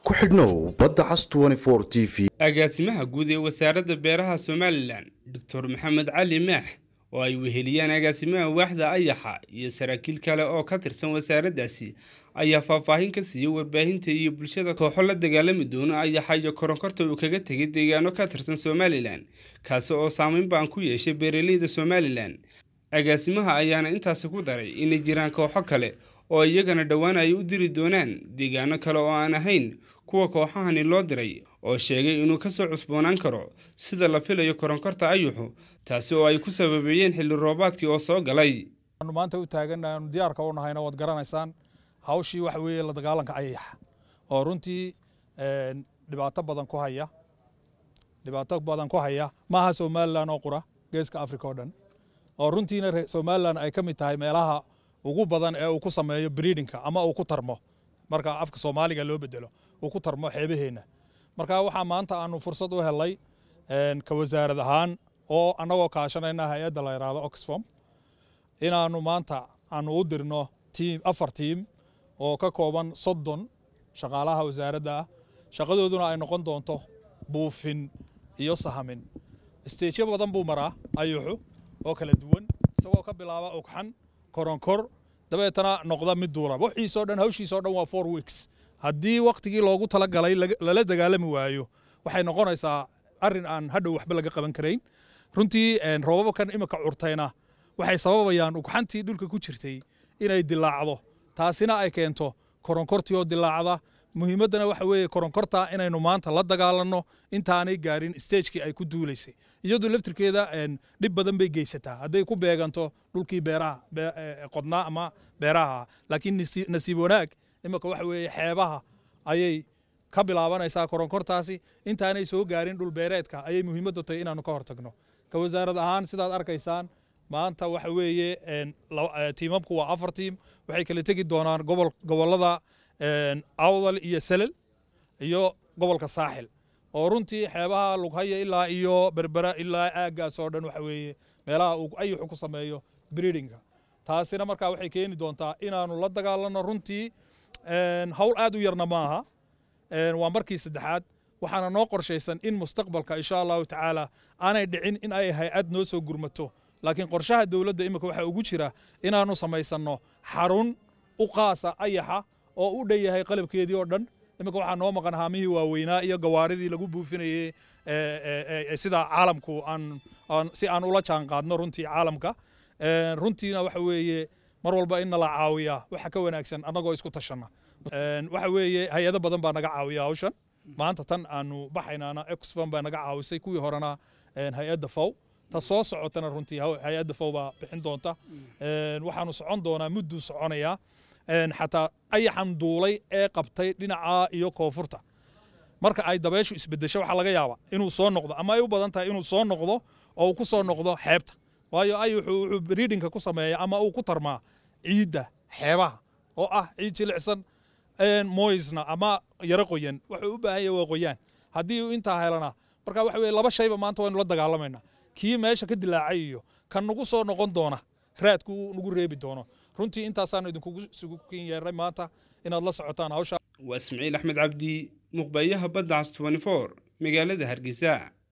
ku xidhnow badda cas t v agaasimaha guud ee wasaaradda beeraha somalilan doctor maxamed cali maax oo ay weheliyaan agaasimaha waaxda ayaxa iyo saraakiil kale oo ka tirsan wasaaraddaasi ayaa faahfaahin ka siiyey warbaahinta iyo bulshada kooxo la dagaalami doono ayaxa iyo koronkorta uu kaga tegay deegaano ka tirsan somalilan kaasi oo saameyn baan ku yeeshay beeraleyda somalilan agaasimaha ayaana intaasi ku daray inay jiraan kooxo kale oo iyagana dhowaan ay u diri doonaan deegaano kale oo aan ahayn kuwa kooxahani loo diray oo sheegay inuu kasoo cusboonaan karo sida la filayo koronkorta ayuxu taasi oo ay ku sababeeyeen xilli roobaadkii oo soo galay aanu maanta u taagannahay aanu diyaarka u nahayna waad garanaysaan hawshii waxa weeye la dagaalanka ayaxa oo runtii dhibaato badan ku haya dhibaato badan ku haya maaha somalilan oo qura geeska africa oo dhan oo runtiina somalilan ay ka mid tahay meelaha ugu badan ee uu ku sameeyo breedingka ama uu ku tarmo marka afka soomaaliga loo bedelo uu ku tarmo xeebaheenna marka waxaa maanta aanu fursad u helay ka wasaarad ahaan oo annagoo kaashanayna hay-adda la yidhaahdo oxfom inaannu maanta aanu u dirno tiim afar tiim oo ka kooban soddon shaqaalaha wasaaradda ah shaqadooduna ay noqon doonto buufin iyo sahamin isteejyo badan buu maraa ayuxu oo kala duwan isagoo ka bilaaba ogxan koronkor dabeetana noqda mid duula wixiisoo dhan hawshiisoo dhan waa four weeks haddii wakhtigii loogu talagalay lala dagaalami waayo waxay noqonaysaa arrin aan hadhow waxba laga qaban karayn runtii roobabkan imika curtayna waxay sababayaan ugxantii dhulka ku jirtay inay dilaacdo taasina ay keento koronkortii oo dilaacda muhiimaddana waxa weeye koronkorta inaynu maanta la dagaalanno intaanay gaarin stagekii ay ku duulaysay iyadu laftirkeeda dhib badan bay geysataa hadday ku beeganto dhulkii beeraha qodnaa ama beeraha laakiin nasiib wanaag imika waxa weeye xeebaha ayay ka bilaabanaysaa koronkortaasi intaanay soo gaarin dhul beereedka ayay muhiimaddu tahay inaannu ka hortagno ka wasaarad ahaan sidaad arkaysaan maanta waxa weeye tiimamku waa afar tiim waxay kala tegi doonaan gobollada awdal iyo salal iyo gobolka saaxil oo runtii xeebaha lughaya ilaa iyo berbera ilaa aaggaas oo dhan waxa weeye meelaha uu ayuxu ku sameeyo breedinga taasina markaa waxay keeni doontaa inaannu la dagaalanno runtii hawl aad u yarna maaha waa markii saddexaad waxaana noo qorshaysan in mustaqbalka insha allahu tacaala aanay dhicin in ay hay-ad noo soo gurmato laakiin qorshaha dowladda imika waxaa ugu jira inaannu samaysanno xarun u qaasa ayaxa oo u dhan yahay qalabkeedii oo dhan iminka waxaa noo maqan haamihii waaweynaa iyo gawaaridii lagu buufinayey sida caalamku aan si aan ula jaan qaadno runtii caalamka runtiina waxa weeye mar walba in nala caawiyaa waxa ka wanaagsan annagoo isku tashanna waxa weeye hay-ado badan baa naga caawiya hawshan maanta tan aanu baxaynaana exfam baa naga caawisay kuwii horena hay-adda fow ta soo socotana runtii hay-adda fow baa bixin doonta waxaanu socon doonaa mudduu soconayaa xataa ayaxan duulay ee qabtay dhinaca iyo koonfurta marka ay dabeeshu isbedesho waxaa laga yaabaa inuu soo noqdo ama ay u badan tahay inuu soo noqdo oo uu ku soo noqdo xeebta waayo ayuxu wuxuu breedingka ku sameeya ama uu ku tarmaa ciidda xeebaha oo ah ciid jilicsan moisna ama yaro qoyan wuxuu u baahan yahay waa qoyaan haddii uu intaa helana marka waxa weye laba shayba maanta waynu la dagaalamaynaa kii meesha ka dilaacay iyo kan nagu soo noqon doona raadku nagu reebi doono runtii intaasaanu idinkugu sugu kin yeernay maanta inaad la socotaan hawsha waa ismaciil axmed cabdi muqbayaha badda cas magaalada hargeysa